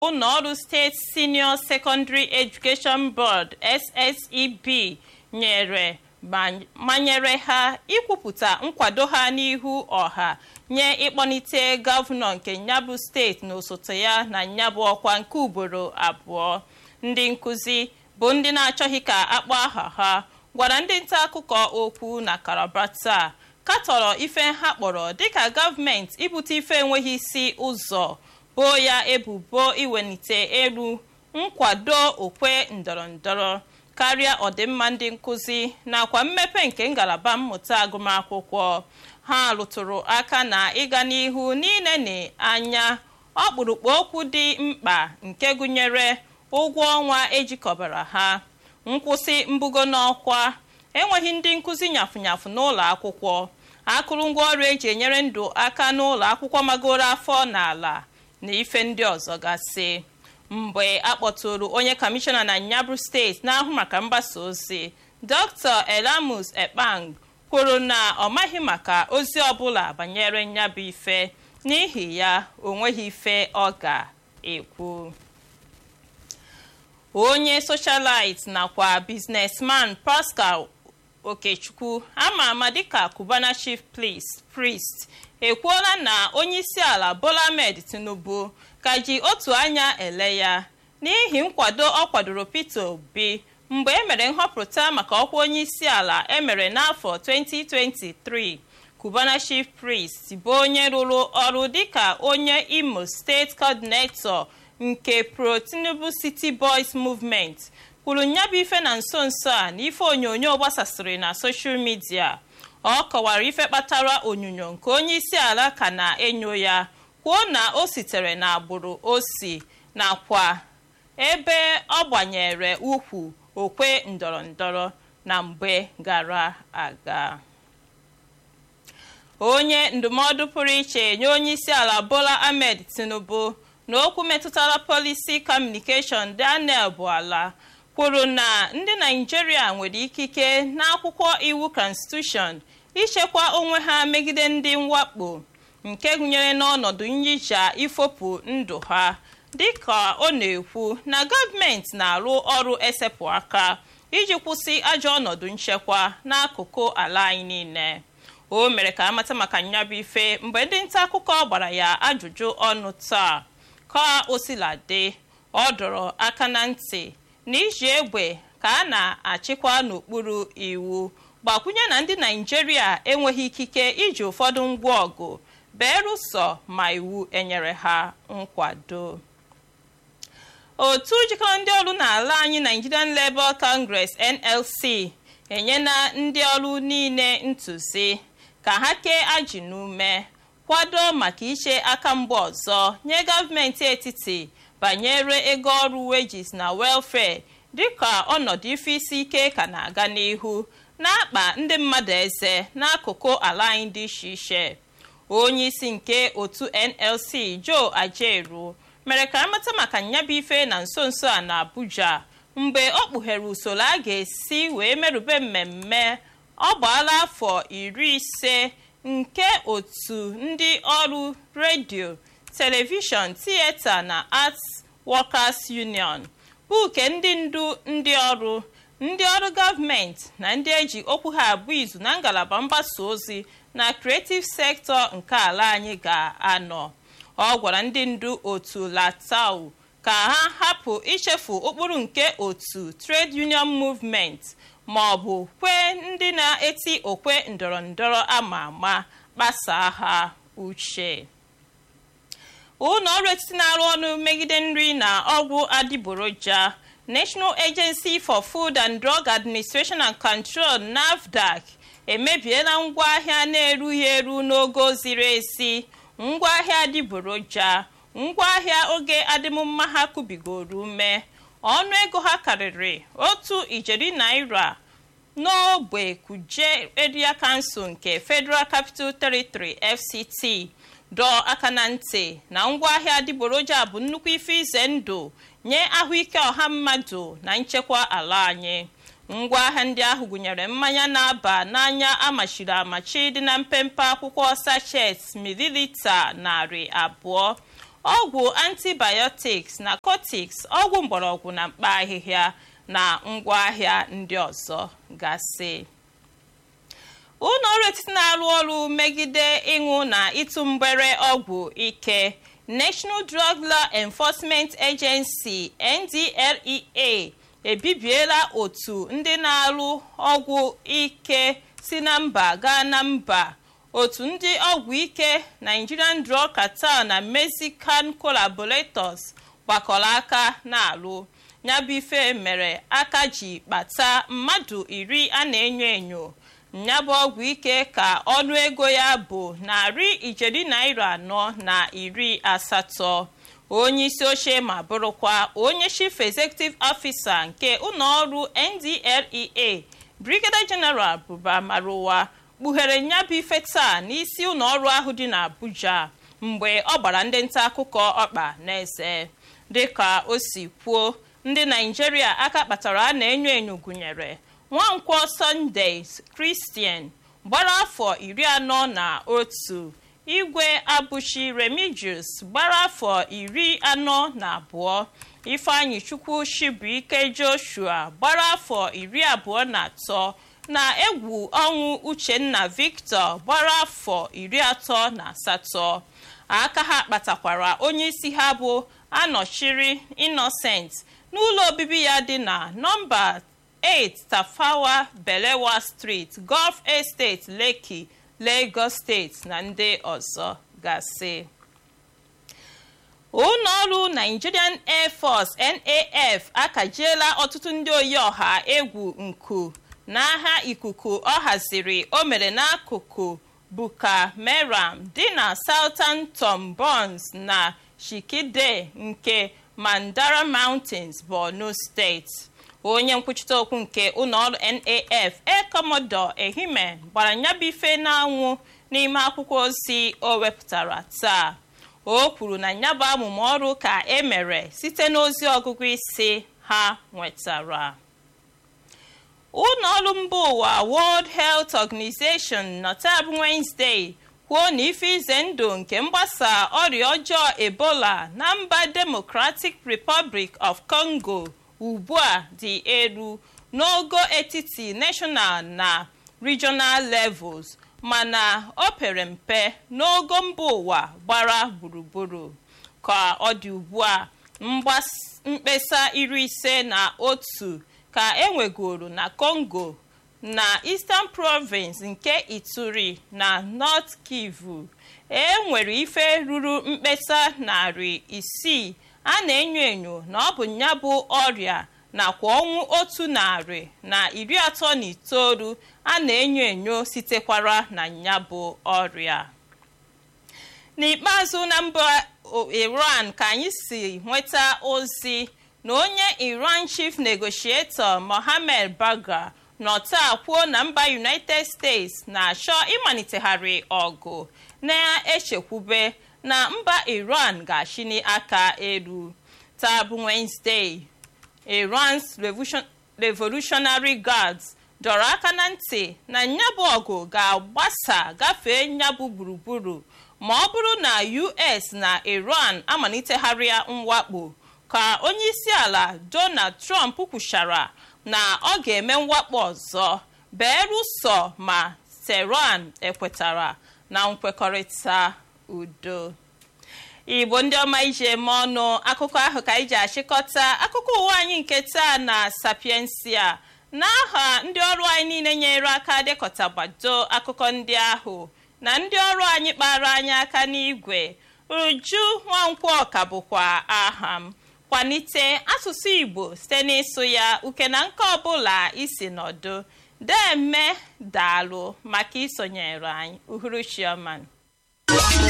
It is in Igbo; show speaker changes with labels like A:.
A: ụlọọrụ steeti senior secondary education board sseb nyere manyere ha ikwupụta nkwado ha n'ihu ọha nye ịkpọlite gọvanọ nke nyabụ steeti na osote ya na nyabụ ọkwa nke ugboro abụọ ndị nkụzi bụ ndị na-achọghị ka akpọ aha ha gwara ndị nta akụkọ okwu na Calabar taa katọrọ ife ha kpọrọ dịka gọọmenti ibute ife enweghị isi ụzọ boo ya ebubo iwelite elu nkwado okwe ndọrọndọrọ karịa ọdịmma ndị nkụzi nakwa mmepe nke ngalaba mmụta agụmakwụkwọ ha rụtụrụ aka na ịga n'ihu n'ileni anya ọkpụrụkpụ okwu dị mkpa nke gụnyere ụgwọ ọnwa ejikọbara ha nkwụsị mbugo n'ọkwa enweghị ndị nkụzi nyafụnyafụ n'ụlọ akwụkwọ akụrụngwa ọrụ eji enyere ndụ aka n'ụlọ akwụkwọ magoro afọ n'ala na ife ndị ọzọ gasị mgbe akpọtụrụ onye kọmishọna na nyabụ steeti na-ahụ maka mgbasa ozi dr elamus ekpang kwuru na ọ maghị maka ozi ọbụla banyere nyabụ ife n'ihi ya o nweghị ife ọ ga-ekwu onye socialite nakwa biznesman pascal okechukwu ama ama dịka cubana chief priest ekwuola na onyeisiala bola ahmed tinubu ka ji otu anya ele ya n'ihi nkwado ọ kwadoro peter obi mgbe emere nhọpụta maka ọkwa onyeisiala emere n'afọ 2023 cubana chief priest bụ onye rụrụ ọrụ dịka onye imo steeti coordinator nke pro tinubu city boys movement kwuru nyabụ ife na nso nso a na ife onyonyo gbasasịrị na soshal midia ọ kọwara ife kpatara onyonyo nke onye isi ala ka na-enyo ya kwuo na o sitere na agbụrụ o si nakwa ebe ọ gbanyere ukwu okwe ndọrọndọrọ na mgbe gara aga onye ndụmọdụ pụrụ iche nye onye isi ala bola ahmed tinubu na okwu metụtara polisi kọmunikeshọn daniel buala kwuru na ndị naijiria nwere ikike n'akwụkwọ iwu konstitushọn ichekwa onwe ha megide ndị mwakpo nke gụnyere n'ọnọdụ nyicha ifopụ ndụ ha dịka ọ na-ekwu na gọọmenti na-arụ ọrụ esepụ aka iji kwụsị ajọ ọnọdụ nchekwa n'akụkụ ala anyị niile o mere ka amata maka nyabụ ife mgbe ndị nta akụkọ gbara ya ajụjụ ọnụ taa ka o sila dị ọ dọrọ aka na ntị na iji egbe ka a na-achịkwa n'okpuru iwu gbakwunye na ndị naijiria enweghị ikike iji ụfọdụ ngwa ọgụ berụsọ ma iwu enyere ha nkwado otu jikọrọ ndị ọrụ n'ala anyị nigerian labour congress nlc enyela ndị ọrụ niile ntụzi ka ha kee ajị n'ume kwado maka iche aka mgba ọzọ nye gọọmenti etiti banyere ego ọrụ wages na welfare dịka ọnọdụ ife isi ike ka na-aga n'ihu na-akpa ndị mmadụ eze n'akụkụ ala anyị dị iche iche onye isi nke otu nlc joe ajeru mere ka amata maka nyabụ ife na nso nso a na abuja mgbe ọ kpughere usoro a ga-esi wee merube mmemme ọ gbaala afọ iri ise nke otu ndị ọrụ redio telivishọn tieta na arts workers union bụ nke ndị ndu ndị ọrụ ndị ọrụ gọọmenti na ndị eji okwu ha abụ izu na ngalaba mgbasa ozi na creative sector nke ala anyị ga-anọ ọ gwara ndị ndu otu latau ka ha hapụ ichefu ụkpụrụ nke otu trade union movement ma ọ bụ kwee ndị na-eti okwe ndọrọndọrọ ama ama kpasaa ha uche ụlọ ọrụ etiti na-arụ ọrụ megide nri na ọgwụ adịgboroja national agency for food and drug administration and control nafdac emebiela ngwaahịa na-erughị eru n'ogo ziri ezi ngwaahịa adịgboroja ngwaahịa oge adịmmma ha kubigoro ume ọnụ ego ha karịrị otu ijeri naira n'ogbe kuje area council nke federal capital territory fct dọọ aka na ntị na ngwaahịa adịgboroja bụ nnukwu ife ize ndụ nye ahụike ọha mmadụ na nchekwa ala anyị ngwaahịa ndị ahụ gụnyere mmanya na-aba n'anya amachiri amachi dị na mpempe akwụkwọ sachet mililita narị abụọ ọgwụ antibiotics na cotics ọgwụ mgbọrọgwụ na mkpa ahịhịa na ngwaahịa ndị ọzọ gasị ụlọ ọrụ etiti na-arụ ọrụ megide ịṅụ na ịtụ mgbere ọgwụ ike national drug law enforcement agency ndlea ebibiela otu ndị na-arụ ọgwụ ike si na mba gaa na mba otu ndị ọgwụ ike nigerian drug cartel na mexican collaborators gbakọrọ aka na-alụ nyabụ ife mere aka ji kpata mmadụ iri a na-enyo enyo nyabụ ọgwụ ike ka ọnụ ego ya bụ narị ijeri naira anọ na iri asatọ onye isi oche ma bụrụkwa onye chief executive officer nke ụlọọrụ ndlea brigadier general buba maruwa kpughere nyabụ ife taa n'isi ụlọọrụ ahụ dị n'abuja mgbe ọ gbara ndị nta akụkọ ọkpa n'eze dịka o si kwuo ndị naijiria aka kpatara a na-enyo enyo gụnyere nwankwọ sunday christian gbara afọ iri anọ na otu igwe abụchi remigius gbara afọ iri anọ na abụọ ifeanyi chukwu shibuike joshua gbara afọ iri abụọ na atọ na egwu ọnwụ uchenna victor gbara afọ iri atọ na asatọ aka ha kpatakwara onye isi ha bụ anọchiri innocent n'ụlọ obibi ya dị na nọmba 8 tafawa belewa street gulf estate lekki lagos steeti na ndị ọzọ gasị ụlọọrụ nigerian air force naf akajiela ọtụtụ ndị oyi ọha egwu nku n'agha ikuku ọ haziri o mere n'akụkụ buka meram dị na southern tom burns na shikide nke mandara mountains borno steeti onye nkwuchite okwu nke ụlọọrụ naf air commodore ehime gbara nyabụ ife n'anwụ n'ime akwụkwọ ozi o wepụtara taa o kwuru na nyabụ amụma ọrụ ka e mere site n'ozi ọgụgụ isi ha nwetara ụlọọrụ mba ụwa world health organization nọtab wednesday kwuo na ife ize ndụ nke mgbasa ọrịa ọjọọ ebola na mba democratic republic of congo ugbu a dị elu n'ogo etiti national na regional levels mana o pere mpe n'ogo mba ụwa gbara gburugburu ka ọ dị ugbu a mkpesa iri ise na otu ka enwegoro na congo na eastern province nke ituri na north kivu e nwere ife ruru mkpesa narị isii a na-enyo enyo na ọ bụ ya bụ ọrịa nakwa ọnwụ otu narị na iri atọ na itoolu a na-enyo enyo sitekwara na ya bụ ọrịa n'ikpeazụ na mba iran ka anyị si nweta ozi na onye iran chief negotiator mohammed baga nọ taa kwuo na mba united states na-achọ ịmalitegharị ọgụ na-echekwube na mba iran ga-achịni aka elu taa bụ wednesday iran's revolutionary guards dọrọ aka na ntị na nyabụ ọgụ ga-agbasa gafee nyabụ gburugburu ma ọ bụrụ na us na iran amalitegharịa mwakpo ka onye isi ala donald trump kwuchara na ọ ga-eme mwakpo ọzọ beeruso ma tehran ekwetara na nkwekọrịta udo igbo ndị ọma iji eme ọnụ akụkọ ahụ ka anyị ji achịkọta akụkọ ụwa anyị nke taa na sapiensia n'aha ndị ọrụ anyị niile nyere aka dekọtagbado akụkọ ndị ahụ na ndị ọrụ anyị kpara anyị aka n'igwe uju nwankwọ ka bụkwa aha m kwalite asụsụ igbo site n'ịsụ ya uke na nke ọbụla isi nọdụ deme daalụ maka isonyere anyị uhuruchioma